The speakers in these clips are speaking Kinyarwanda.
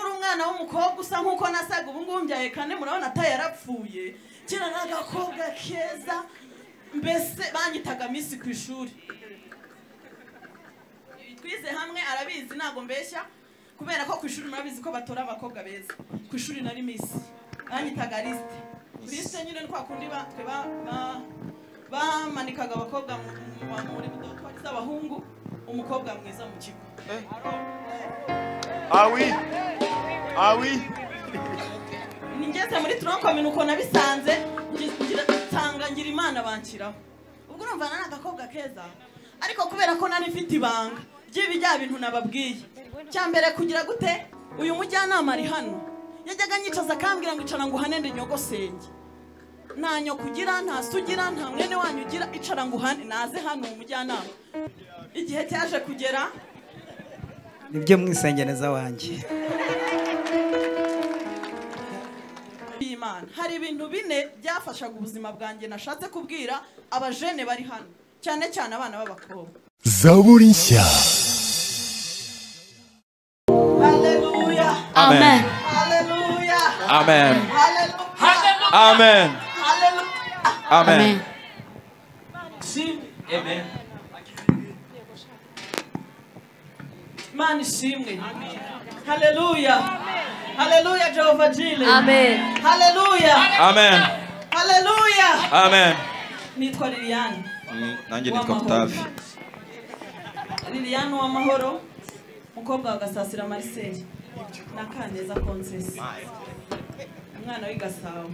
umwana w'umukobwa usa nk'uko nasaga ubu ngubu mbyaye kane murabona ata yarapfuye kera ni agakobwa keza mbese banyitaga minsi ku ishuri twize hamwe arabizi ntabwo mbeshya kubera ko ku ishuri murabizi ko batora abakobwa beza ku ishuri na minsi banyitaga lisite lisite nyine ni kwa kundi ba- twe ba- ba- bamanikaga abakobwa mu- mu- muri budotori z'abahungu umukobwa mwiza mu kigo Ah oui Ah oui ngeze muri turonkomini uko nabisanze ngi- ngira- nsanga ngira imana banshyiraho ubwo urumva nari agakobwa keza ariko kubera ko nari mfite ibanga ry'ibi bya bintu nababwiye cya mbere kugira gute uyu mujyanama ari hano yajyaga anyicaza akambwira ngo icara nguhane ndi nyogosenge nta nyoko ugira nta se ugira nta mwene wanyu ugira icara nguhane naze hano uwo mujyanama igihe cyaje kugera nibyo mwisengereza wanjye y'Imana hari ibintu bine byafashaga ubuzima bwanjye nashatse kubwira abajene bari hano cyane cyane abana b'abakobwa zaburi nshya haleluya Amen haleluya Amen haleluya Amen haleluya Amen imana ishimwe haleluya haleluya jehova jile Amen. haleluya Amen haleluya Amen nitwa liliane nanjye nitwa Mutafi liliane uwamahoro umukobwa wa gasasira mariseli na kaneza konsesi umwana w'i gasabo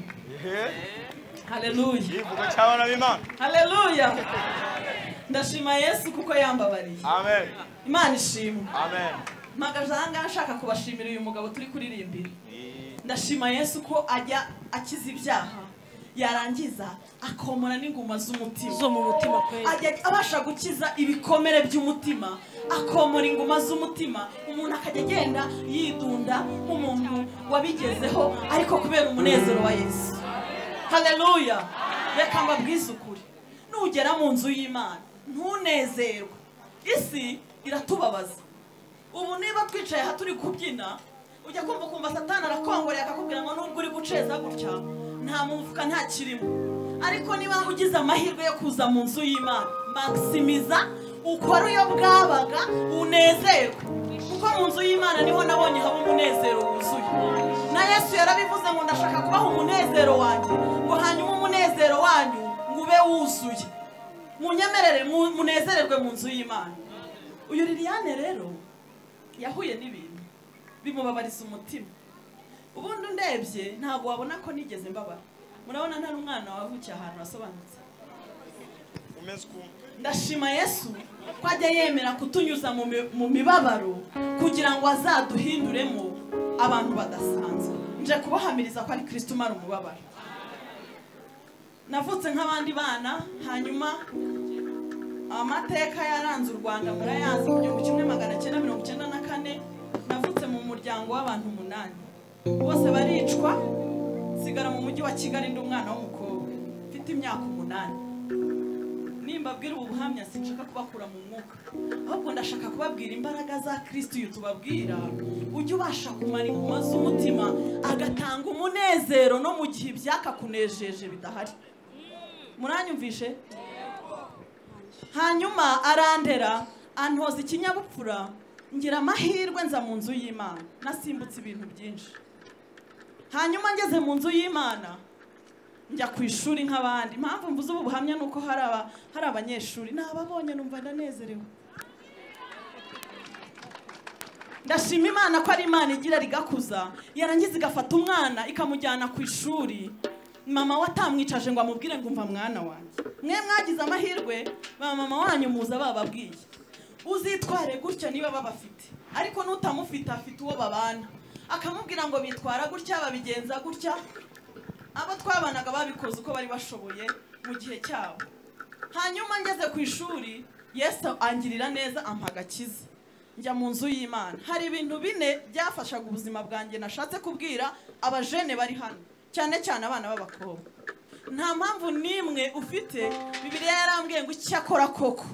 haleluya yivuga cyabana b'Imana haleluya ndashima yesu kuko yambabariye Amen imana ishimwe Amen mpagazanga nshaka kubashimira uyu mugabo turi kuririmbira ndashima yesu ko ajya akiza ibyaha yarangiza akomora n'inguma z'umutima zo mu mutima kweli ajya abasha gukiza ibikomere by'umutima akomora inguma z'umutima umuntu akajya agenda yidunda nk'umuntu wabigezeho ariko kubera umunezero wa yesu haleluya reka mbabwize ukuri nugera mu nzu y'imana ntunezerwe isi iratubabaza ubu niba twicaye aha turi kubyina ujya kumva ukumva satani arakongorera akakubwira ngo nubwo uri guceza gutya nta mufuka nta kirimo ariko niba ugize amahirwe yo kuza mu nzu y'imana maximiza ukore uyo bwabaga unezerwe kuko mu nzu y'imana niho nabonye haba umunezero wuzuye na yesu yarabivuze ngo ndashaka kubaha umunezero wanjye ngo hanyuma umunezero wanyu ngo ube wuzuye munyemerere mu- munezererwe mu nzu y'imana uyu liliane rero yahuye n'ibintu bimubabariza umutima ubundi ndebye ntabwo wabona ko nigeze mbabara murabona ntari umwana wavukiye ahantu hasobanutse umeze ukuntu ndashima yesu ko ajya yemera kutunyuza mu mi- mu mibabaro kugira ngo azaduhinduremo abantu badasanzwe nje kubahamiriza ko ari kirisito umara umubabaro navutse nk'abandi bana hanyuma amateka yaranze u rwanda murayazi mu gihumbi kimwe magana cyenda mirongo cyenda na kane navutse mu muryango w'abantu umunani bose baricwa nsigara mu mujyi wa kigali ndi umwana w'umukobwa mfite imyaka umunani nimbabwira ubu buhamya sinshaka kubakura mu mwuka ahubwo ndashaka kubabwira imbaraga za kirisito uyu tubabwira ujya ubasha kumara inguma z'umutima agatanga umunezero no mu gihe ibyakakunejeje bidahari muranyumvishe hanyuma arandera antoza ikinyabupfura ngira amahirwe nza mu nzu y'imana nasimbutse ibintu byinshi hanyuma ngeze mu nzu y'imana njya ku ishuri nk'abandi impamvu mvuze ubu buhamya ni uko hari aba- hari abanyeshuri nababonye numva ndanezerewe ndashima imana ko ari imana igira rigakuza yarangiza igafata umwana ikamujyana ku ishuri mama we atamwicaje ngo amubwire ngo umva mwana wanjye mwe mwagize amahirwe ba mama wanyu muza bababwiye uzitware gutya niba babafite ariko n'utamufite afite uwo babana akamubwira ngo bitwara gutya babigenza gutya abo twabanaga babikoze uko bari bashoboye mu gihe cyabo hanyuma ngeze ku ishuri yesu angirira neza ampa agakiza njya mu nzu y'imana hari ibintu bine byafashaga ubuzima bwanjye nashatse kubwira abajene bari hano cyane cyane abana b'abakobwa nta mpamvu n'imwe ufite bibiliya yarambwiye ngo icyakora koko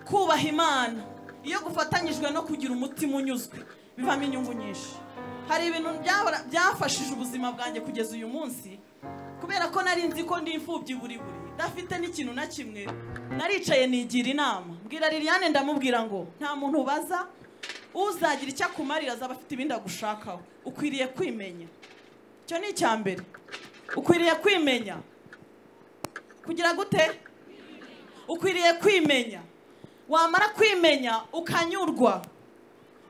kubaha imana iyo gufatanyijwe no kugira umutima unyuzwe bivamo inyungu nyinshi hari ibintu byahora- byafashije ubuzima bwanjye kugeza uyu munsi kubera ko nari nzi ko ndi imfubyi buri buri ndafite n'ikintu na kimwe naricaye nigira inama mbwira liliane ndamubwira ngo nta muntu ubaza uzagira icyo akumarira azaba afite ibindi agushakaho ukwiriye kwimenya icyo ni icya mbere ukwiriye kwimenya kugira gute ukwiriye kwimenya wamara kwimenya ukanyurwa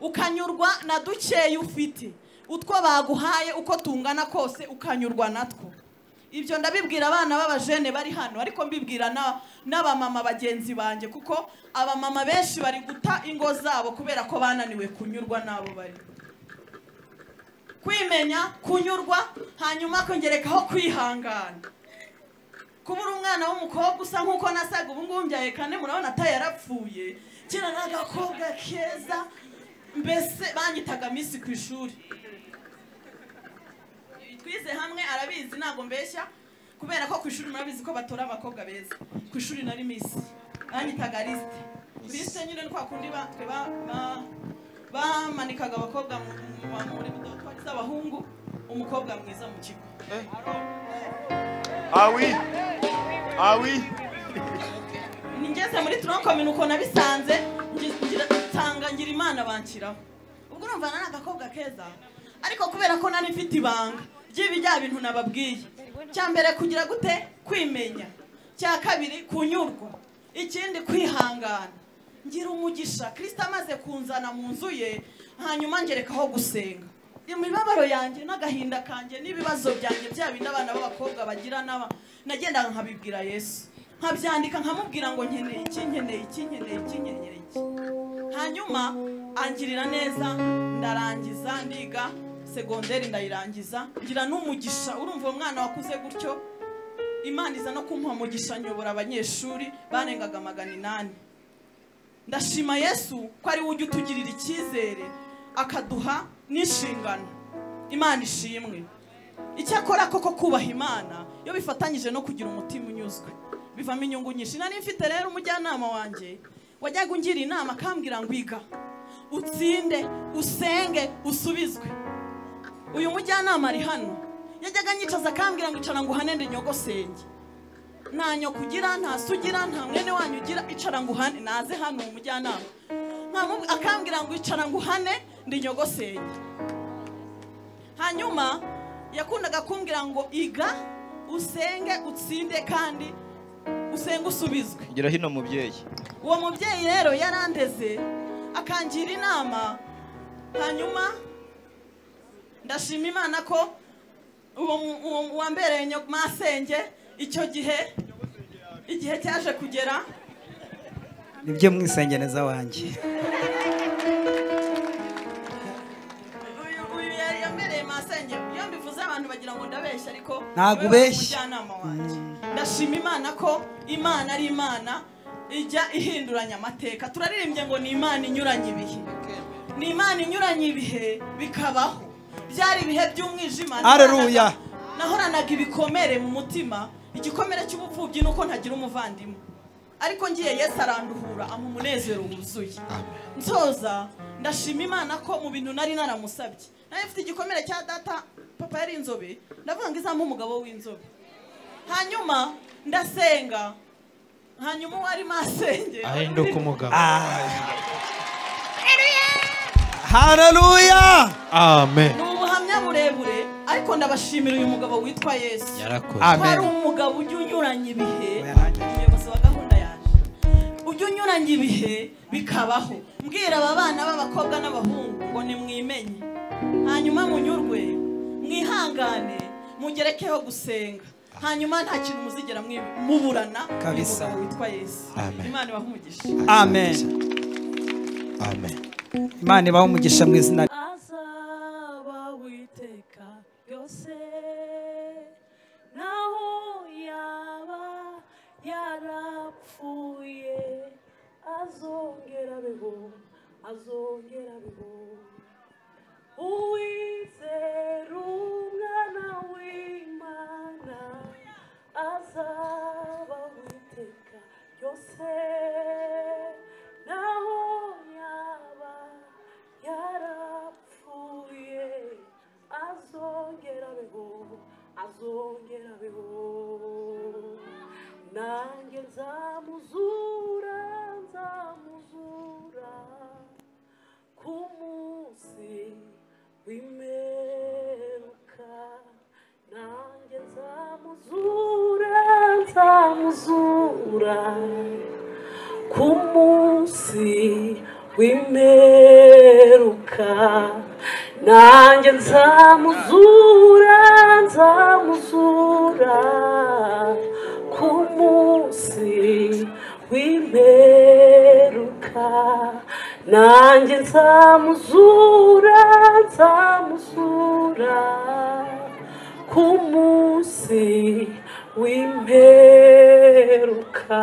ukanyurwa na dukeya ufite utwo baguhaye uko tungana kose ukanyurwa natwo ibyo ndabibwira abana b'abajene bari hano ariko mbibwira na- n'abamama bagenzi banjye kuko abamama benshi bari guta ingo zabo kubera ko bananiwe kunyurwa n'abo bari kwimenya kunyurwa hanyuma kongerekaho kwihangana kubura umwana w'umukobwa usa nk'uko nasaga ubu ngubu mbyaye kane murabona ata yarapfuye kera ni agakobwa keza mbese banyitaga minsi ku ishuri twize hamwe arabizi ntabwo mbeshya kubera ko ku ishuri murabizi ko batora abakobwa beza ku ishuri nari minsi banyitaga lisite lisite nyine ni kwa kundi ba- twe ba- ba- bamanikaga abakobwa mu- mu- mu- muri dorotwari z'abahungu umukobwa mwiza mu kigo Ah oui Ah oui ngeze muri tronkomini uko nabisanze ngi- ngira- nsanga ngira imana banshyiraho ubwo urumva nari agakobwa keza ariko kubera ko nari mfite ibanga ry'ibi bya bintu nababwiye cya mbere kugira gute kwimenya cya kabiri kunyurwa ikindi kwihangana ngira umugisha kirisita amaze kunzana mu nzu ye hanyuma ngerekaho gusenga imibabaro yanjye n'agahinda kanjye n'ibibazo byanjye bya bindi abana b'abakobwa bagira n'aba nagendaga nkabibwira yesu nkabyandika nkamubwira ngo nkeneye iki nkeneye iki nkeneye iki nkeneye iki hanyuma angirira neza ndarangiza ndiga segonderi ndayirangiza ngira n'umugisha urumva uwo mwana wakuze gutyo imana iza no kumuha umugisha nyobora abanyeshuri barengaga magana inani ndashima yesu ko ari we ujya utugirira icyizere akaduha n'inshingano imana ishimwe icyakora koko kubaha imana iyo bifatanyije no kugira umutima unyuzwe bivamo inyungu nyinshi nari mfite rero umujyanama wanjye wajyaga ungira inama akambwira ngo iga utsinde usenge usubizwe uyu mujyanama ari hano yajyaga anyicaza akambwira ngo icara ngo uhanende nyogosenge nta nyokugira nta sugira nta mwene wanyu ugira icara ngo uhane naze hano uwo mujyanama nkamubu- akambwira ngo icara ngo uhane ndi nyogosenge hanyuma yakundaga kumbwira ngo iga usenge utsinde kandi usenge usubizwe Gira hino mubyeyi uwo mubyeyi rero yarandeze akangira inama hanyuma ndashima imana ko uwo mu- uwo mu- wambereye nyo- masenge icyo gihe igihe cyaje kugera nibyo mwisengereza wanjye uyu uyu yari yambereye masenge iyo mbivuze abantu bagira ngo ndabeshya ariko Ntabwo we ubeshya. umujyanama wanjye ndashima imana ko imana ari imana ijya ihinduranya amateka turaririmbye ngo ni imana inyuranye ibihe ni imana inyuranye ibihe bikabaho byari ibihe by'umwijima Haleluya. nahoranaga- nahoranaga ibikomere mu mutima igikomere cy'ubupfubyi ni uko ntagira umuvandimwe ariko ngiye yesu aranduhura ampa umunezero wuzuye nsoza ndashima imana ko mu bintu nari naramusabye nari mfite igikomere cya data papa yari inzobe ndavuga ngo izampa umugabo w'inzobe hanyuma ndasenga hanyuma uwo arimo asengera ahinduka umugabo haleluya amen ni ubuhamya burebure ariko ndabashimira uyu mugabo witwa yesu yarakoze Amen. hari umugabo ujya unyuranya ibihe Yarangije. umuyobozi wa gahunda yaje ujya unyuranya ibihe bikabaho mbwira aba bana b'abakobwa n'abahungu ngo nimwimenye hanyuma munyurwe mwihangane mugerekeho gusenga hanyuma nta kintu muzigera mwi- muburana uyu Kabisa. mugabo witwa yesu Amen. imana ibahe umugisha amen amen imana ibaho umugisha mu izina azaba witeka yose naho yaba yarapfuye azongera abeho azongera abeho uwizera umwana w'imana azaba witeka ryose naho yaba yarapfuye azongera abeho azongera abeho nanjye nzamuzura nzamuzura ku munsi w'imperuka nanjye nzamuzura nzamuzura ku munsi w'imperuka nanjye nzamuzura nzamuzura ku munsi w'imperuka nanjye nzamuzura nzamuzura ku munsi w'imperuka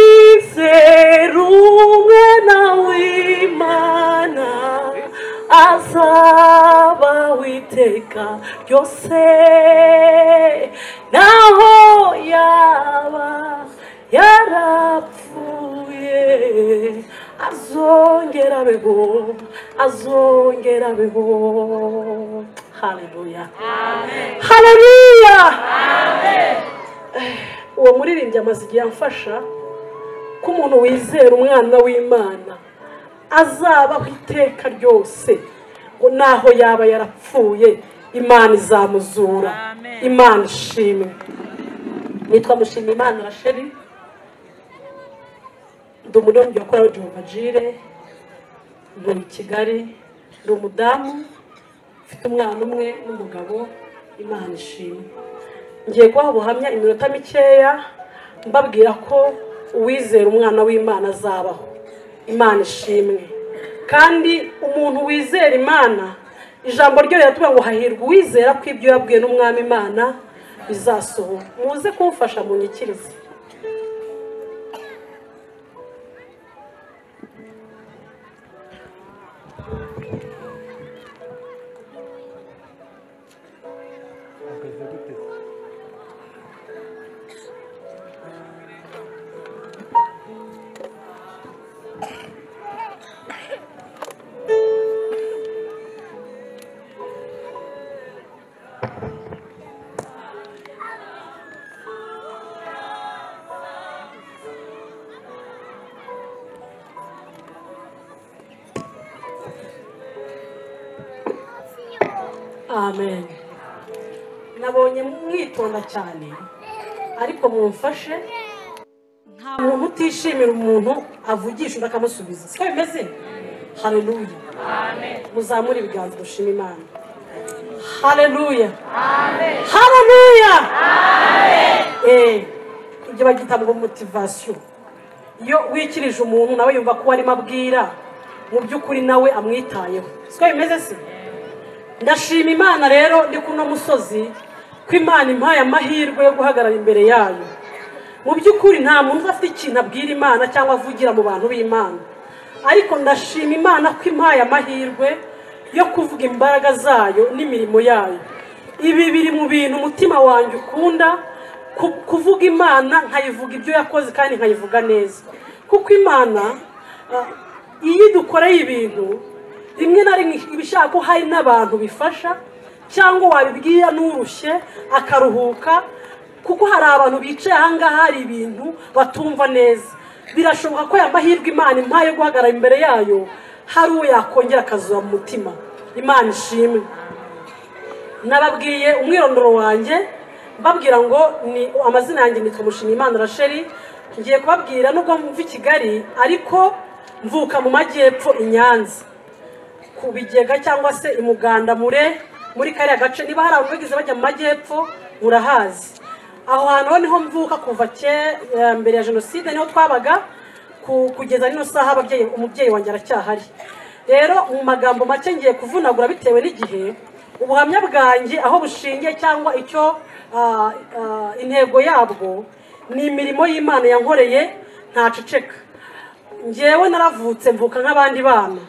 uwizera umwana w'imana azaba witeka ryose naho yaba yarapfuye azongera abeho azongera abeho haleluya haleluya uwo muririmbyi amaze igihe amfasha ko umuntu wizera umwana w'imana azabaho iteka ryose ngo naho yaba yarapfuye imana izamuzura imana ishimwe nitwa mushima imana rasheri ndi umuririmbyi wakora jehova jire ntuye i kigali ndi umudamu mfite umwana umwe n'umugabo imana ishimwe ngiye guha ubuhamya iminota mikeya mbabwira ko uwizera umwana w'imana azabaho imana ishimwe kandi umuntu wizera imana ijambo ryo riratubwira ngo hahirwa uwizera ko ibyo yabwiwe n'umwami imana bizasohora muze kumfasha mu nyikirize amen nabonye mwitonda cyane ariko mumfashe nta muntu utishimira umuntu avugisha undi akamusubiza siko bimeze hareruya muzamure ibiganza dushima imana hareruya hareruya ibyo bagita ngo motivasiyo iyo wikirije umuntu nawe yumva ko arimo abwira mu by'ukuri nawe amwitayeho siko bimeze se ndashima imana rero ndi kuno musozi ko imana impaye amahirwe yo guhagarara imbere yayo mu by'ukuri nta muntu uba afite ikintu abwira imana cyangwa avugira mu bantu b'imana ariko ndashima imana ko impaye amahirwe yo kuvuga imbaraga zayo n'imirimo yayo ibi biri mu bintu umutima wanjye ukunda ku- kuvuga imana nkayivuga ibyo yakoze kandi nkayivuga neza kuko imana ah, iyo dukoreye ibintu rimwe na rimwe iba ishaka ko hari n'abantu bifasha cyangwa wabibwira n'urushye akaruhuka kuko hari abantu bicaye ahangaha hari ibintu batumva neza birashoboka ko aya mahirwe imana impaye yo guhagarara imbere yayo hari uwo yakongera akazura mu mutima imana ishimwe nababwiye umwirondoro wanjye mbabwira ngo ni amazina yanjye nitwa mushimiyimana rasheri ngiye kubabwira nubwo mva i kigali ariko mvuka mu majyepfo i nyanza ku bigega cyangwa se i muganda mure muri kariya gace niba hari abantu bagize bajya mu majyepfo murahazi aho hantu ho niho mvuka kuva ke- eh, mbere ya jenoside niho twabaga ku- kugeza n'ino saha ababyeyi umubyeyi wanjye aracyahari rero mu magambo make ngiye kuvunagura bitewe n'igihe ubuhamya bwanjye aho bushingiye cyangwa icyo ah, ah, intego yabwo ni imirimo y'imana yankoreye ntaceceka ngewe naravutse mvuka nk'abandi bana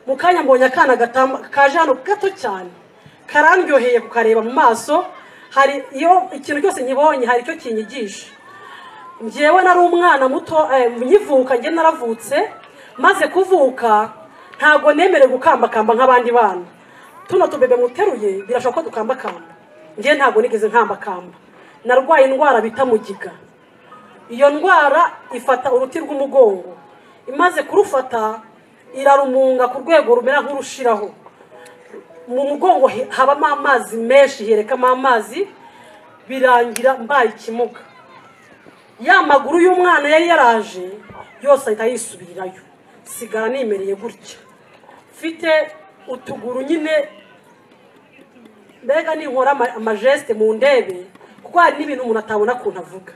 mu kanya mbonye akana gatamba- kaje hano gato cyane karandyoheye kukareba mu maso hari iyo ikintu cyose nkibonye hari icyo kinyigisha njyewe nari umwana muto eh, nkivuka njye naravutse maze kuvuka ntabwo nemerewe gukambakamba nk'abandi bana tuno tubebe muteruye birashoboka ko dukambakamba njye ntabwo nigeze nkambakamba narwaye indwara bita mugiga iyo ndwara ifata uruti rw'umugongo imaze kurufata irarumunga ku rwego rumera nk'urushiraho mu mugongo he- habamo amazi menshi herekamo amazi birangira mbaye ikimuga ya maguru y'umwana yari yaraje yose ahita yisubirirayo sigara nimereye gutya mfite utuguru nyine mbega ninkora ama- amajesite mu ndebe kuko hari n'ibintu umuntu atabona ukuntu avuga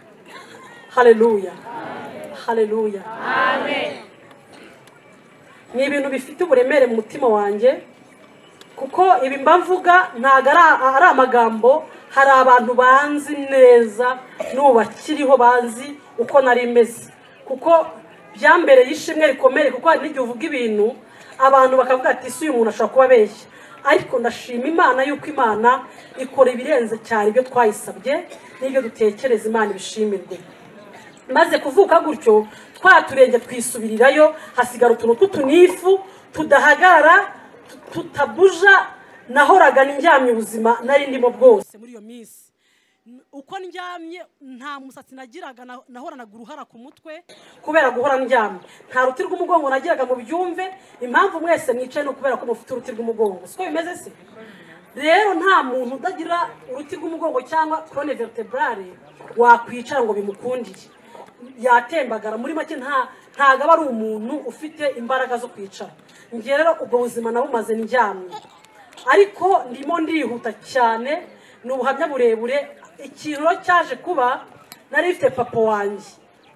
hareruya hareruya ni ibintu bifite uburemere mu mutima wanjye kuko ibi mba mvuga ntabwo ari ari amagambo hari abantu banzi neza n'ubu bakiriho bazi uko nari meze kuko byambereye ishimwe rikomeye kuko hari n'igihe uvuga ibintu abantu bakavuga ati isi uyu muntu ashobora kuba abeshya ariko ndashima imana yuko imana ikora ibirenze cyane ibyo twayisabye n'ibyo dutekereza imana ibishimirwe maze kuvuka gutyo twa turenge twisubirirayo hasigara utuntu tw'utunifu tudahagarara tu- tutabuja nahoraga ndyamye ubuzima nari ndimo bwose muri iyo minsi N- uko ndyamye nta musatsi nagiraga na- nahoranaga uruhara ku mutwe kubera guhora ndyamye nta ruti rw'umugongo nagiraga mu byumve impamvu mwese mwicaye ni ukubera ko mufite uruti rw'umugongo siko bimeze se rero nta muntu udagira uruti rw'umugongo cyangwa korone veriteburare wakwicara ngo bimukundiye yatembagara muri make nta ntabwo aba ari umuntu ufite imbaraga zo kwicara njye rero ubwo buzima nabumaze ndyamye ariko ndimo ndihuta cyane ni ubuhamya burebure ikintu rero cyaje kuba nari mfite papa wanjye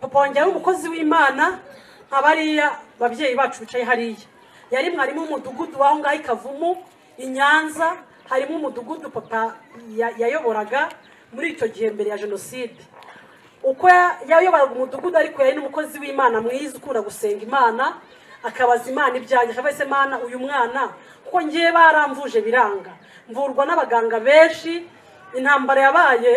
papa wanjye yari umukozi w'imana nka bariya babyeyi bacu bicaye hariya yari mwarimu w'umudugudu w'aho ngaho i kavumu i nyanza harimo umudugudu papa ya- yayoboraga muri icyo gihe mbere ya jenoside uko ya- yayoboraga umudugudu ariko yari n'umukozi w'imana mwiza ukunda gusenga imana akabaza imana ibyanjye akabaza ese mana uyu mwana kuko ngiye baramvuje biranga mvurwa n'abaganga benshi intambara yabaye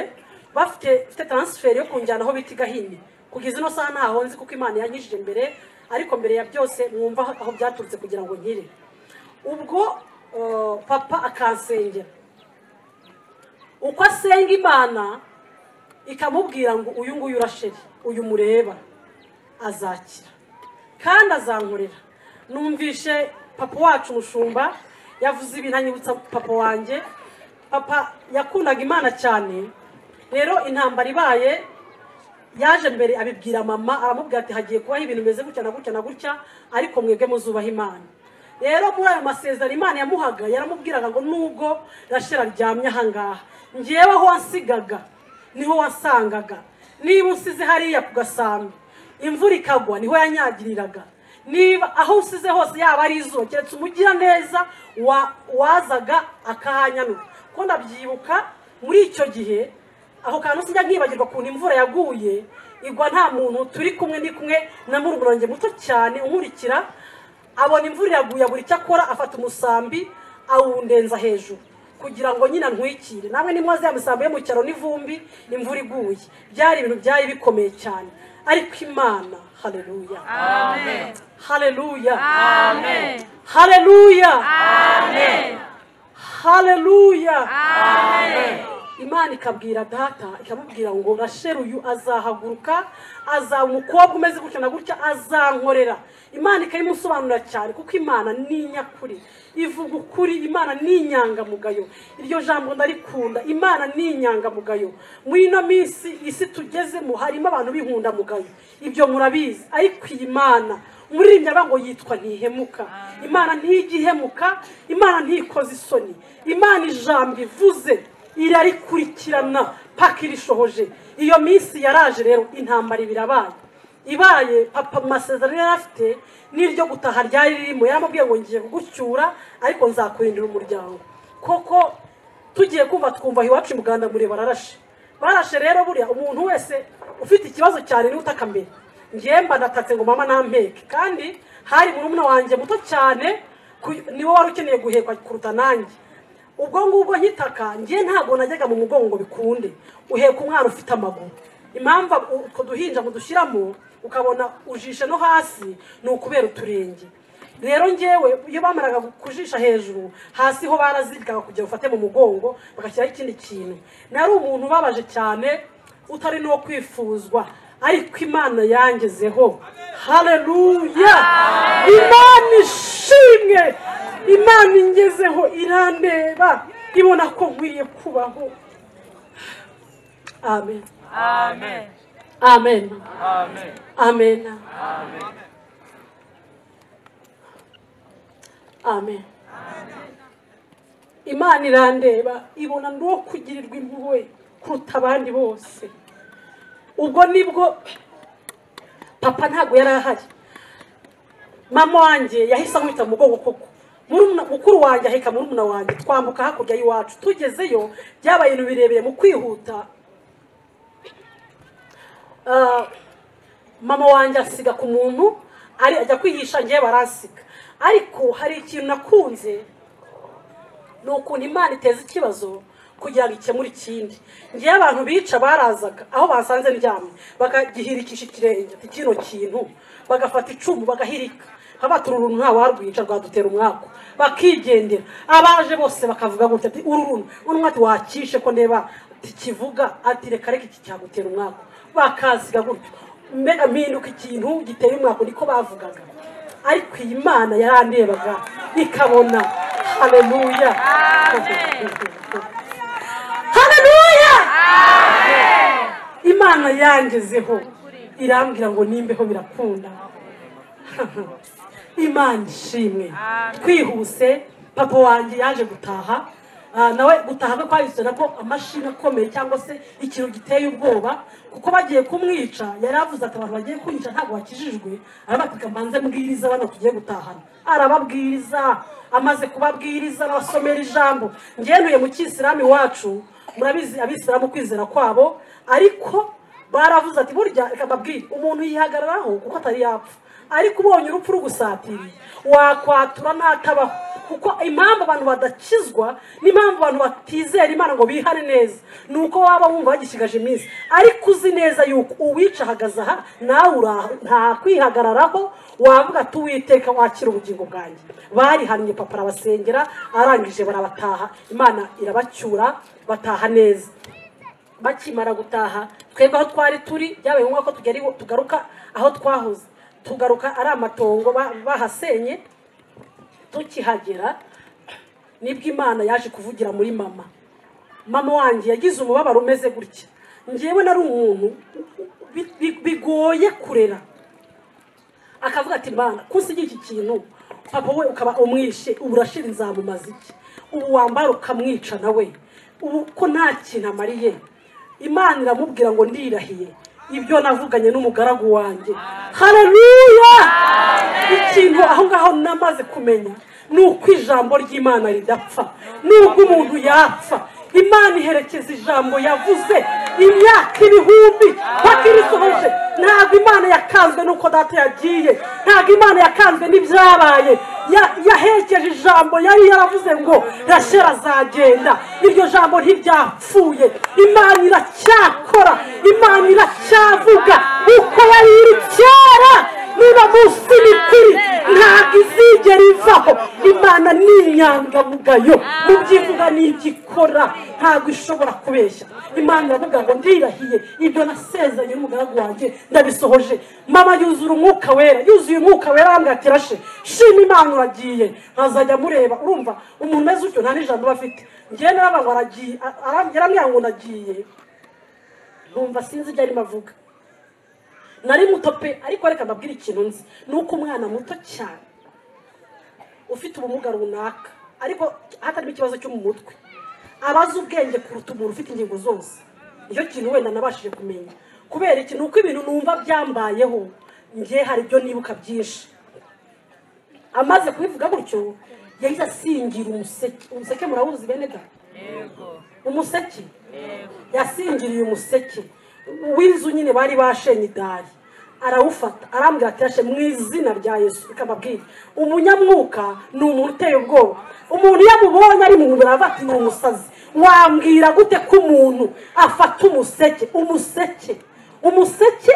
bafite mfite taransiferi yo kunjyana aho bita i gahini kugeza ino saha ntaho nzi kuko imana yankijije mbere ariko mbere ya byose mwumva aho- aho byaturutse kugira ngo nkire ubwo eh, papa akansengera uko asenga imana ikamubwira ngo uyu nguyu urasheri uyu mureba azakira kandi azankorera numvishe papa wacu umushumba yavuze ibintu anyibutsa papa wanjye papa yakundaga imana cyane rero intambara ibaye yaje mbere abibwira mama aramubwira ati hagiye kubaho ibintu bimeze gutya na gutya na gutya ariko mwebwe muzubaha imana rero muri ayo masezerano imana yamuhaga yaramubwiraga ngo nubwo rashira ryamye ahangaha ngewe aho wansigaga niho wasangaga niba usize hariya ku gasambi imvura ikagwa niho yanyagiriraga niba aho usize hose yaba ari izuba keretse umugira neza wa- wazaga akahanyanura kuko ndabyibuka muri icyo gihe aho kantu sijya nkibagirwa ukuntu imvura yaguye igwa nta muntu turi kumwe ni kumwe na murumuna wanjye muto cyane unkurikira abona imvura iraguye buri icyo akora afata umusambi awundenza hejuru kugira ngo nyine antwikire namwe nimwaze ya misambi yo mu cyaro n'ivumbi imvura iguye byari ibintu byari bikomeye cyane ariko imana hareruya hareruya hareruya hareruya imana ikabwira data ikamubwira ngo rasheri uyu azahaguruka azaba umukobwa umeze gutya na gutya azankorera imana ikabimusobanurira cyane kuko imana ni nyakuri ivuga ukuri imana ni inyangamugayo iryo jambo ndarikunda imana ni inyangamugayo muri ino minsi isi tugezemo harimo abantu b'inkundamugayo ibyo murabizi ariko iyi mana umuririmbyi aravuga ngo yitwa ntihemuka imana ntigihemuka imana ntikoze isoni imana ijambo ivuze irarikurikirana paka irishohoje iyo minsi yaraje rero intambara ibirabaye ibaye papa mu masezerano yari afite n'iryo gutaha ryari ririmo yaramubwiye ngo ngiye kugucyura ariko nzakurindira umuryango koko tugiye kumva twumva aho iwacu muganda mureba ararashe barashe rero buriya umuntu wese ufite ikibazo cyane niwe utakamenya njyewe mba ndatatse ngo mama ntampeke kandi hari murumuna wanjye muto cyane ku- niwe wari ukeneye guhekwa kuruta nanjye ubwo ngubwo nkitaka njyewe ntabwo najyaga mu mugongo bikunde uheka umwana ufite amaguru impamvu utwo duhinja ngo dushyiramo ukabona ujishe no hasi ni ukubera uturenge rero ngewe iyo bamaraga kujisha hejuru hasi ho barazirikaga kugira ufate mu mugongo bagashyiraho ikindi kintu nari umuntu ubabaje cyane utari n'uwo kwifuzwa ariko imana yangezeho hareruya imana ishimwe imana ingezeho irandeba ibona ko nkwiye kubaho amen amen amen amen imana irandeba ibona ndi uwo kugirirwa impuhwe kuruta abandi bose ubwo nibwo papa ntabwo yari ahari mama wanjye yahise amwita mu mugongo koko Murumuna- mukuru wanjye aheka murumuna wanjye twambuka hakurya y'iwacu tugezeyo byabaye ibintu birebire mu kwihuta Ah, mama wanjye asiga ku muntu ari ajya kwihisha ngewe baransiga ariko hari ikintu nakunze ni ukuntu imana iteza ikibazo kugira ngo ikemure ikindi ngewe abantu bica barazaga aho basanze ndyamye bakagihirikisha ikirenge ati kino kintu bagafata icumu bagahirika nkaba turi uruntu ntawarwica rwadutera umwaku bakigendera abaje bose bakavuga gutya ati uru runtu uno mwati wakishe ko ndeba tikivuga ati reka reka iki cyagutera umwaku bakasiga gutyo mbega mpinduka ikintu giteye umwaku niko bavugaga ariko iyi mana yarandebaga ikabona haleluya haleluya imana yangezeho irambwira ngo nimbeho birakunda imana ishimwe twihuse papa wanjye yaje gutaha Ah, nawe gutaha kwe kwahise nabwo amashini akomeye cyangwa se ikintu giteye ubwoba kuko bagiye kumwica yari avuze ati abantu bagiye kunyica ntabwo bakijijwe arabatika mbanze mbwiriza bano tugiye gutahana arababwiriza amaze kubabwiriza abasomera ijambo ngenuye mu kisilamu iwacu murabizi abisilamu kwizera kwabo ariko baravuze ati burya reka mbabwire umuntu yihagararaho kuko atari yapfa ariko ubonye urupfu rugusatiriye wakwatura ntatabaho kuko impamvu abantu badakizwa n'impamvu abantu batizera imana ngo bihane neza ni uko waba wumva bagishigaje iminsi ariko uzi neza yuko uwica ahagaze aha nawe ura- nta kwihagararaho wavuga ati uwiteka wakira ubugingo bwanjye barihannye papa arabasengera arangije barabataha imana irabacyura bataha neza bakimara gutaha twebwe aho twari turi byabaye ngombwa ko tugera iwa- tugaruka aho twahoze tugaruka ari amatongo ba- bahasenye tukihagera nibwo imana yaje kuvugira muri mama mama wanjye yagize umubabaro umeze gutya ngewe nari umuntu bi- bi- bigoye kurera akavuga ati mbana kusigira iki kintu papa we ukaba umwishe ubu urashira inzamumaze iki ubu wambara ukamwica nawe ubu ko nta kintu amariye imana iramubwira ngo ndirahiye ibyo navuganye n'umugaragu wanjye hareruya ikintu aho ngaho namaze kumenya ni uko ijambo ry'imana ridapfa nubwo umuntu yapfa imana iherekeza ijambo yavuze imyaka ibihumbi paka irisohoje ntabwo imana yakanzwe n'uko data yagiye ntabwo imana yakanzwe n'ibyabaye Ya- yaherekeje ijambo yari yaravuze ngo rashera azagenda iryo jambo ntiryapfuye imana iracyakora imana iracyavuga uko yari iri kera niba munsi n'ukuri ntabwo izigera ivaho imana ni inyangamugayo mu byivuga n'ibyo ikora ntabwo ishobora kubeshya imana iravuga ngo ndirahiye ibyo nasezanye n'umugaragu wanjye ndabisohoje mama yuzura umwuka wera yuzuye umwuka wera arambwira ati rashe shima imana uragiye nkazajya mureba urumva umuntu umeze utyo nta n'ijambo aba afite ngewe naravuga ngo aragiye arambwira arambwira ngo ndagiye numva sinzi ibyo arimo avuga nari muto pe ariko reka mbabwire ikintu nzi ni uko umwana muto cyane ufite ubumuga runaka ariko hatarimo ikibazo cyo mu mutwe abazi ubwenge kuruta umuntu ufite ingingo zose nicyo kintu wenda nabashije kumenya kubera iki ni uko ibintu numva byambayeho njye hari ibyo nibuka byinshi amaze kubivuga gutyo yahise asingira umuseke umuseke murawuzi bene da umuseke yasingiriye umuseke w'inzu nyine bari bashenye idari arawufata arambwira ati "Yashe, mu izina rya yesu reka mbabwire umunyamwuka ni umuntu uteye ubwoba umuntu iyo amubonye ari mu mubiri aravuga ati ni umusazi wambwira gute ko umuntu afata umuseke umuseke umuseke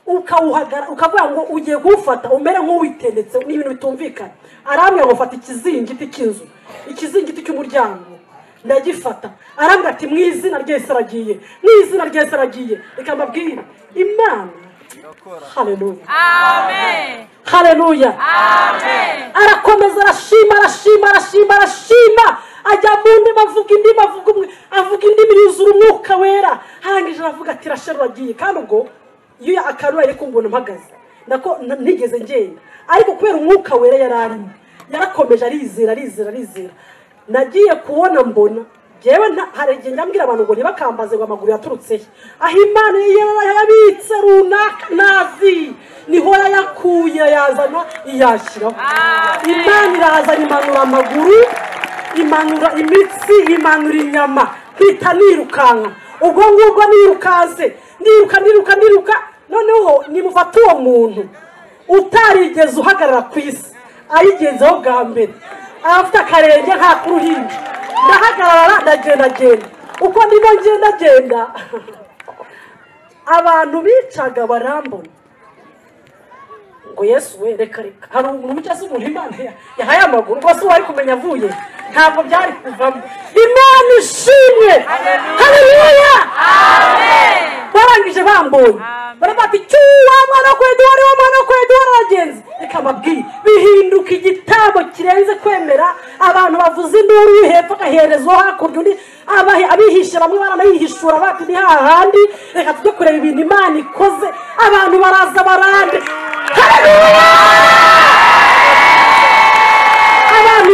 ukawuhagara ukavuga ngo ugiye kuwufata umere nk'uwitendetse ni ibintu bitumvikana arambwira ngo fata ikizingiti cy'inzu ikizingiti cy'umuryango ndagifata arambwira ati mu izina ryese aragiye mu izina ryese aragiye reka mbabwire imana haleluya Amen. haleluya Amen. arakomeza arashima arashima arashima arashima ajya mu ndimi avuga indimi avuga umwe avuga indimi yuzura umwuka wera harangije aravuga ati rashe ruragiye kandi ubwo iyo akarura yari kumbona mpagaze nako n- ntigeze ngenda ariko kubera umwuka wera yari arimo yarakomeje arizera arizera arizera nagiye kubona mbona ngewe nta- hari igihe njya abantu ngo ntibakambaze ngo amaguru yaturutse he aho imana yari yabitse runaka nazi niho yayakuye yazana iyashyiraho imana irazana imanura amaguru imanura imitsi imanura inyama mpita nirukanka ubwo ngubwo nirukanse niruka niruka niruka noneho nimufata uwo muntu utarigeze uhagarara ku isi ayigenzeho bwa mbere afite akarenge nka k'uruhinja ndahagarara ndagenda genda uko ndimo ngenda genda abantu bicaga barambona ngo yesu we reka reka hari umuntu cyangwa se umuntu imana ya- yahaye amaguru rwose uwari kumenya avuye ntabwo byari kuvamo imana ishimwe haleluya barangije bambonye baravuga ati cyuwa mwana kwedore wa mwana kwedore abagenzi reka mbabwire bihinduka igitabo kirenze kwemera abantu bavuza induru uri hepfo agahereza uwo hakurya undi abahe- abihisha bamwe baranayihishura bati ni hahandi reka tujye kureba ibintu imana ikoze abantu baraza barande abantu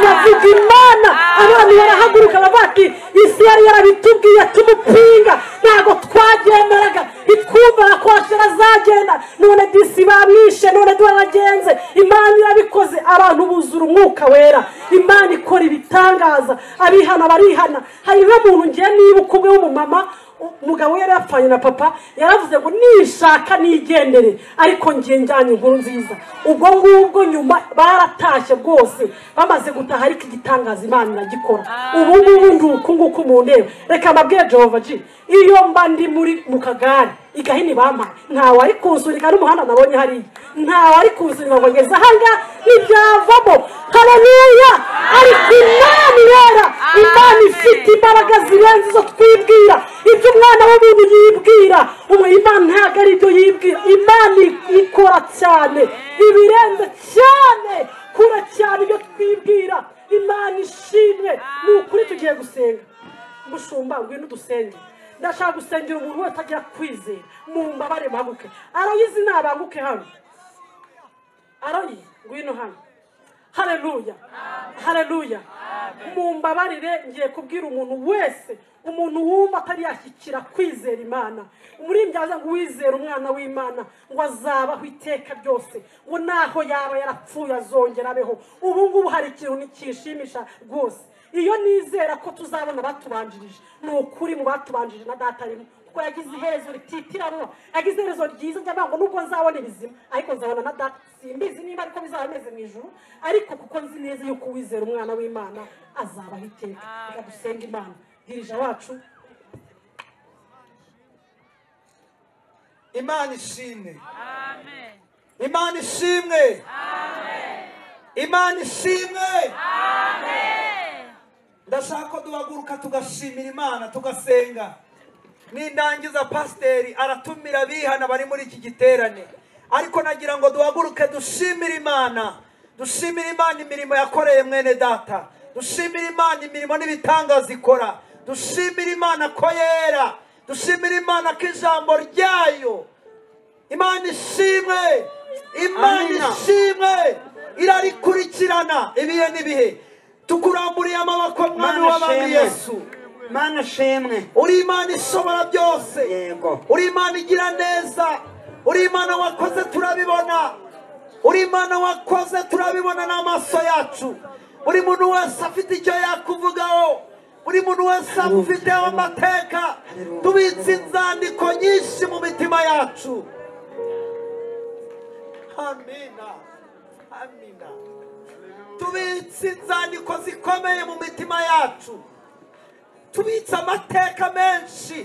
bavuga imana abantu barahaguruka bavuga ati isi yari yarabitubwiye tumupinga ntabwo twagenderaga itwumvaga ko ashira azagenda none disi bamwishe none twaragenze imana irabikoze abantu buzura umwuka wera imana ikora ibitangaza abihana barihana hari n'umuntu ngiye niba kumwe w'umumama umugabo yari yapfanye na papa yaravuze ngo nishaka nigendere ariko ngiye njyanye inkuru nziza ubwo ngubwo nyuma baratashye rwose bamaze gutaha ariko igitangaza imana iragikora ubu ngubu ndi uku nguku mu ntebe reka mbabwire jehova ji iyo mba ndi muri mu kagare igahini bampa ntawari kunsunika n'umuhanda nabonye hariya ntawari kunsunika ngo ngeze ahangaha ntibyavamo haleluya ariko imana irera imana ifite imbaraga zirenze izo twibwira ibyo umwana w'umuntu yibwira umu- imana ntabwo ari ibyo yibwira imana i- ikora cyane ibirenze cyane kure cyane ibyo twibwira imana ishimwe ni ukuri tugiye gusenga mushumba ngwino udusenge ndashaka gusengera umuntu wese agira kwizera mumbabare mpanguke arayizi nabanguke hano arayi ngwino hano haleluya haleluya mumbabarire ngiye kubwira umuntu wese umuntu wumva atari yashyikira kwizera imana umurimbyi aza ngo uwizere umwana w'imana ngo azabaho iteka ryose ngo naho yaba yarapfuye azongera abeho ubu ngubu hari ikintu nticyishimisha rwose iyo nizera ko tuzabona abatubanjirije ni ukuri mu batubanjirije na data arimo kuko yagize iherezo rititiranwa yagize iherezo ryiza njya mvuga ngo nubwo nzabona ibizima ariko nzabona na data simbizi niba ariko bizaba bimeze mu ijoro ariko kuko nzi neza yuko uwizera umwana w'imana azabaho iteka reka dusenga imana dirija wacu imana ishimwe Amen. imana ishimwe imana ishimwe ndashaka ko duhaguruka tugashimira imana tugasenga nindangiza pasiteri aratumira abihana bari muri iki giterane ariko nagira ngo duhaguruke dushimire imana dushimire imana imirimo yakoreye mwene data dushimire imana imirimo n'ibitangaza ikora dushimire imana ko yera dushimire imana ko ijambo ryayo imana ishimwe imana ishimwe irarikurikirana ibihe n'ibihe tukuramburiye amaboko mwami w'abami yesu mana shemwe uri imana ishobora byose yego uri imana igira neza uri imana wakoze turabibona uri imana wakoze turabibona n'amaso yacu buri muntu wese afite icyo yakuvugaho buri muntu wese afiteho amateka tubitse inzandiko nyinshi mu mitima yacu amina amina tubitse inzandiko zikomeye mu mitima yacu tubitse amateka menshi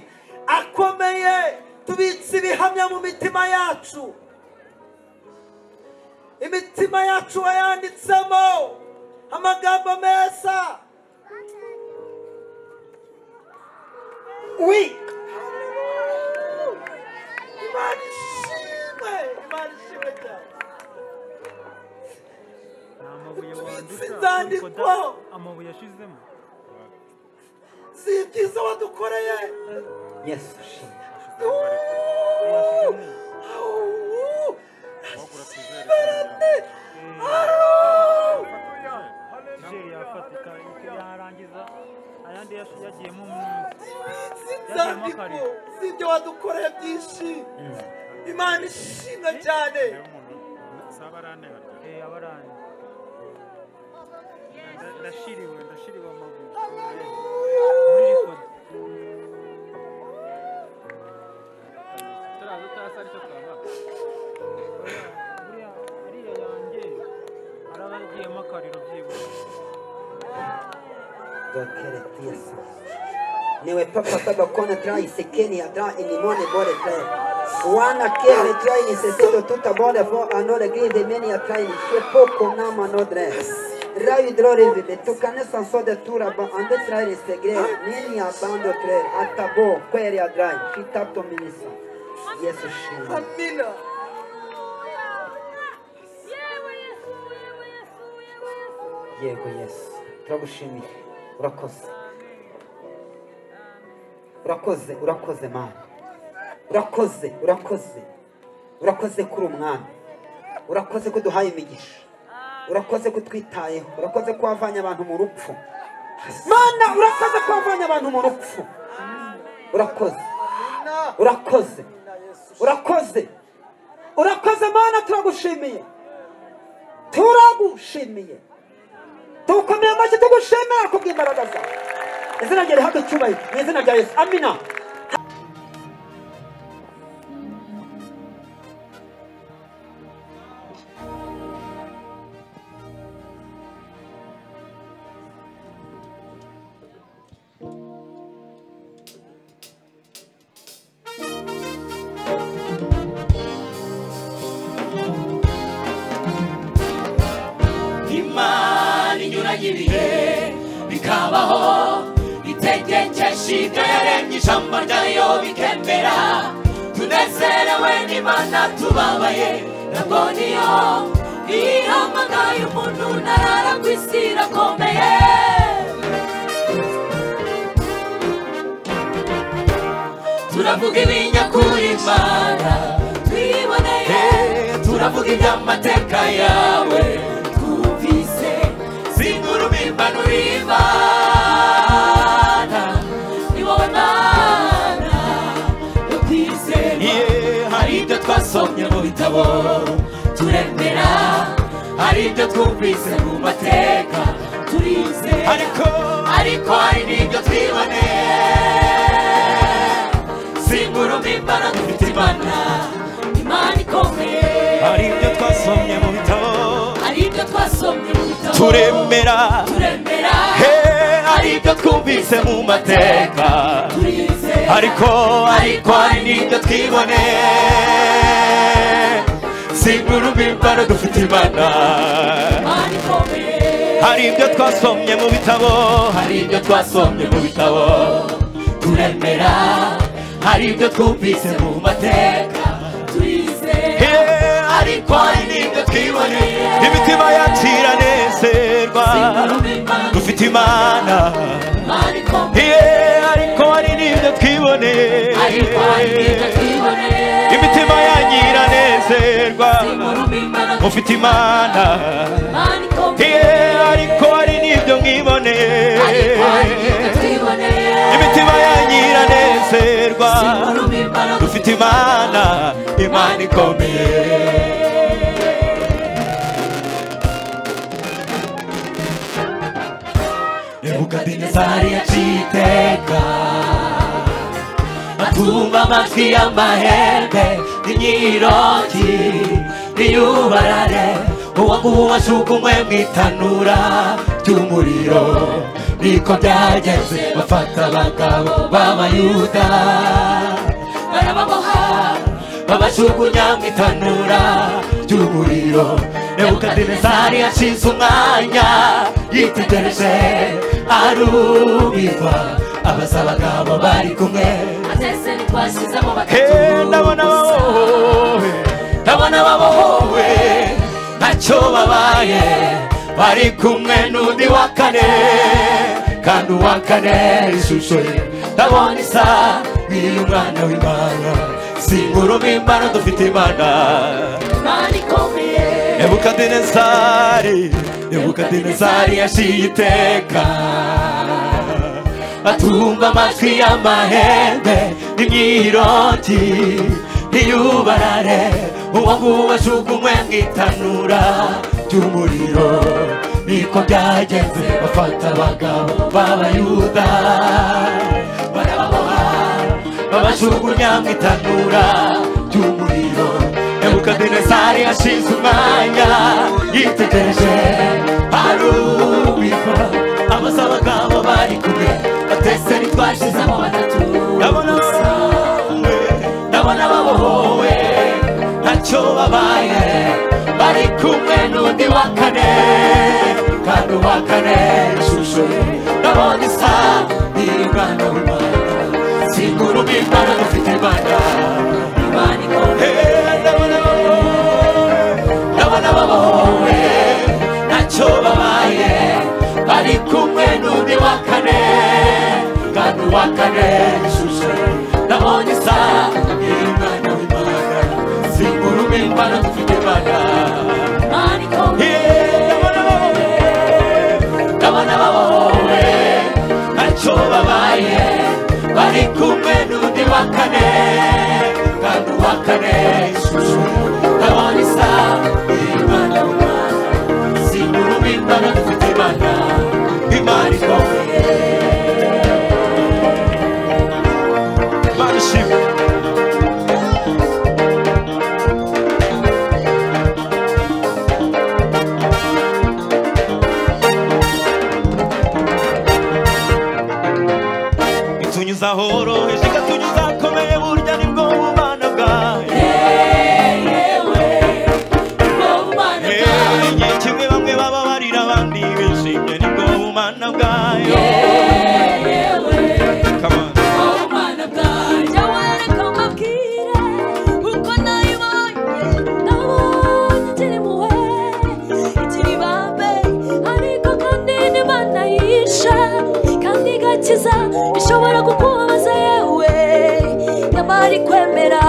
akomeye tubitse ibihamya mu mitima yacu imitima yacu wayanditsemo amagambo meza Oui, imana ishimwe imana ishimwe cyane inzandiko amabuye yashizemo z'ibyiza wadukoreye yes, Shinda. nigeria yafatika icyo yarangiza ayandi yashi- yagiyemo umuntu inzandiko z'ibyo wadukoreye byinshi imana ishimwe cyane eh abaranye Nda- ndashiriwe ndashiriwe amabuye muri record turaza turasa aricyo twabaka buriya buriya yanjye hari abagiyemo akariro byibuze Dokere tiyesa. Niwe papa kaba kona dra isekeni ya dra inimone bore tre. Wana kere dra inisesedo tuta bore vo anore gride meni ya tra inishe poko nama no dre. Ravi drore vive, tu cane san so de tura ba ande tra inisegre, meni ya bando tre, atabo, quere ya dra, fitato minisa. Yesu shima. amina Yewe Yesu, yewe Yesu, yewe Yesu. Yego Yesu, turagushimiye urakoze urakoze urakoze mana urakoze urakoze urakoze kuri umwana urakoze ko uduhaye imigisha urakoze ko utwitayeho urakoze ko wavanye abantu mu rupfu mana urakoze ko wavanye abantu mu rupfu urakoze urakoze urakoze urakoze mana turagushimiye turagushimiye tugukomeye amashyi tugushimira kubw'imbaraga zawe izina rye rihabwe icyubahiro mu izina rya yesu amina imana inyuranye ibihe bikabaho itegekesha ibyo yaremye ijambo ryayo bikemera tunezerewe n'imana tubabaye nabwo niyo ihamagaye umuntu ntarara ku isi irakomeye turavuga ibinyakuri imana twiboneye turavuga iby'amateka yawe twumvise zinguru mimbanura imana ni wowe mana tukwizera hari ibyo twasomye mu bitabo turemera hari ibyo twumvise mu mateka turizera ariko hari n'ibyo twiboneye simbura umimbara dufite imana imana ikomeye hari ibyo twasomye mu bitabo hari ibyo twasomye mu bitabo turemera turemera he hari ibyo twumvise mu mateka turizera ariko ariko hari n'ibyo twiboneye simbura umimbaro dufite imana imana ikomeye hari ibyo twasomye mu bitabo hari ibyo twasomye mu bitabo turemera hari ibyo twumvise mu mateka turizera he ariko hari n'ibyo twiboneye imitima yacu iranezerwa simbura umimbara dufite imana imana ikomeye Ye, ariko hari n'ibyo twiboneye ariko hari n'ibyo twiboneye imitima yanyu iranezerwa simbura umimbara mufite imana imana ikomeye Ye, ariko hari n'ibyo mwiboneye ariko hari n'ibyo twiboneye imitima yanyu iranezerwa simbura umimbara dufite imana imana ikomeye nebukadinezari yaciye iteka atumva amajwi y'amahembe n'imyirogi n'iyubarare uwaguha washukumwe mu itanura ry'umuriro niko byagenze bafata abagabo b'abayuda barababoha babajugunya mu itanura ry'umuriro nebukadinezari yashinze umwanya yitegereje arumirwa abaza abagabo bari kumwe atese ntitwashyizemo batatu Hey, ndabona babohowe ndabona babohowe ntacyo babaye bari kumwe n'undi wa kane kandi uwa kane ishusho ye ndabona isa n'iy'umwana w'imana singuruma imana dufite imana imana ikomeye nebukadinezari nebukadinezari yaciye iteka atumva amajwi y'amahembe n'imyiroti ntiyubarare uwo nguwo ajugunywe mu itanura ry'umuriro niko byagenze bafata abagabo b'abayuda barababoha babajugunya mu itanura ry'umuriro nebukadinezari yashinze umwanya yitegereje arumirwa amaso abagabo bari kumwe batese ntitwashizemo batatu ndabona babohowe ndabona babohowe ntacyo babaye bari kumwe n'undi wa kane kandi uwa kane ishusho ye ndabona isa n'iy'umwana w'imana singuruma imana dufite imana imana ikomeye ndabona babohowe ntacyo babaye bari kumwe n'undi wa kane kandi uwa kane ishusho ndabonye isa n'umwana w'imana singuruma imana dufite imana imana ikomeye ndabona babohowe ntacyo babaye bari kumwe n'undi wa kane kandi uwa kane ishusho ndabona isa imana imana singuruma imana dufite imana imana ikomeye imana ishimwe itunyuza horoheje ikatunyuza komeye burya nibwo bubana bwayo yewe igihe kimwe bamwe baba barira abandi bishimye nibwo bumana bwayo Come on. ishobora kukubabaza yewe nyamari kwemera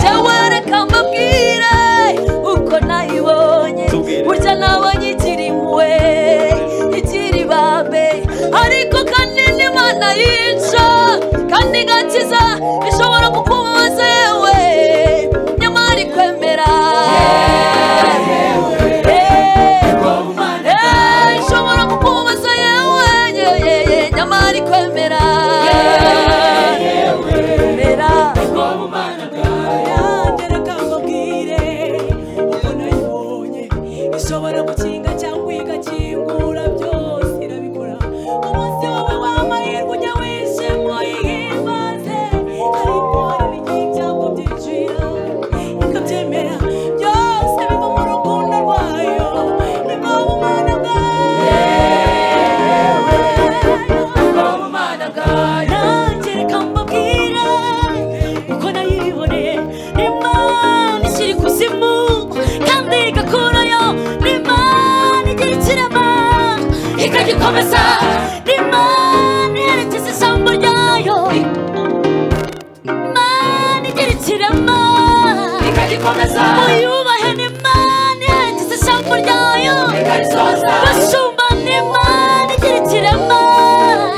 jyawe reka mbabwire uko nayibonye burya nabonye ikiri impuhwe ikiri ibambe ariko kandi n'imana yica kandi igakiza ishobora kukubabaza yewe nyamara ikwemera Eh, ishobora kukubabaza yewe ye, ye, ye, nyamara ikwemera Kwemera. yagera akambabwire uko nayibonye ishobora gukinga cyangwa igakingura byose irabikora umunsi wawe w'amahirwe ujya wishima uyihimbaze ariko hari igihe ibyago byinjira ikabyemera byose biva mu rukundo rwayo niba umwana bwawe nanjye reka mbabwire uko nayiboneye imana ishyira ikuzimu kandi igakurayo imana igira ikirema ikagikomeza imana iherekeza ijambo ryayo imana igira ikirema ikagikomeza uyubahe n'imana iherekeza ijambo ryayo ikarisoza bashumba n'imana igira ikirema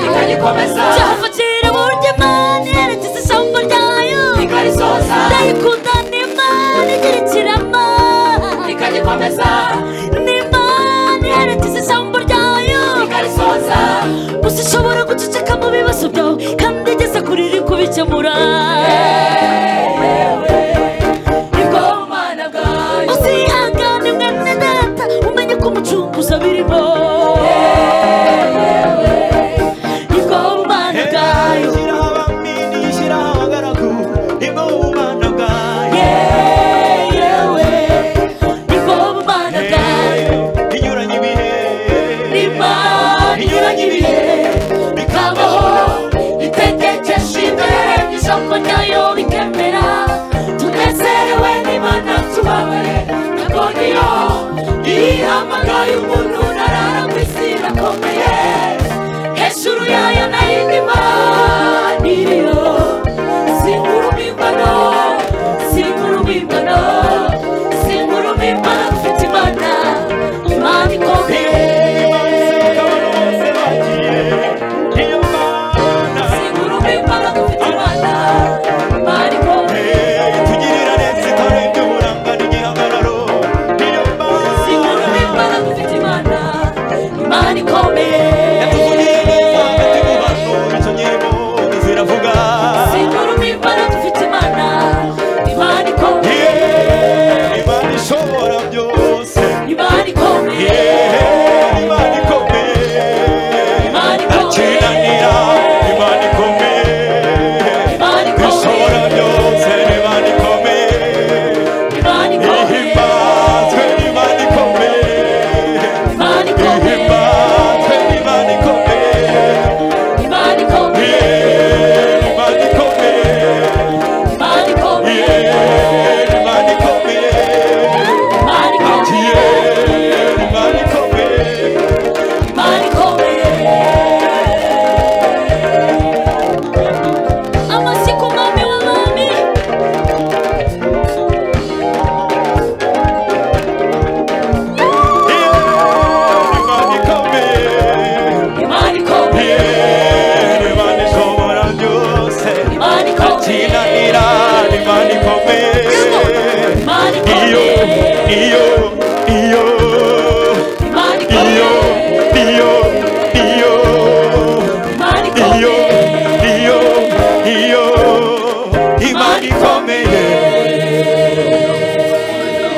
ikagikomeza cyafatira burya imana iherekeza ijambo ryayo ikarisoza ndayikunda n'imana igira ikirema ikagikomeza n'imana iherekeza ijambo ryayo ikarisoza gusa ishobora guceceka mu bibazo byawe kandi igeze kuri iri kubikemura uzihangane mwene data umenye ko umucunguzi abirimo Ni ko nabaye umuntu narara ku isi irakomeye hejuru yayo nahindima niriyo sinkurumimbano sinkurumimbano sinkurumimbano mfite imana imana ikomeye sinkurumimbano mfite imana imana ikomeye tugirira neza itara ry'uburanga n'igihagararo niyo sinkurumimbano mfite imana imana ikomeye yatuvugiye neza hagati mu bantu izo nyirimo ziravuga sinkurumimbano dufite imana imana ikomeye Yeee, imana ishobora byose imana ikomeye Yeee, imana ikomeye imana ikomeye ntakinanira imana ikomeye imana ishobora ikomeye byose imana ikomeye imana ikomeye ihimbazwe imana ikomeye imana ikomeye ihimbazwe imana ikomeye imana ikomeye Imana ikomeye, Imana imana ikomeye ikomeye, imana ikomeye Imana ikomeye. imana ikomeye amasiku mwami w'abami Imana ikomeye, imana ikomeye Imana ishobora byose. imana ikomeye Akinanira, Imana ikomeye. imana Iyo, ikomeye iyo, iyo, imana iyo, ikomeye iyo, iyo. imana iyo ikomeye iyo iyo imana ikomeye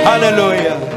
haleluya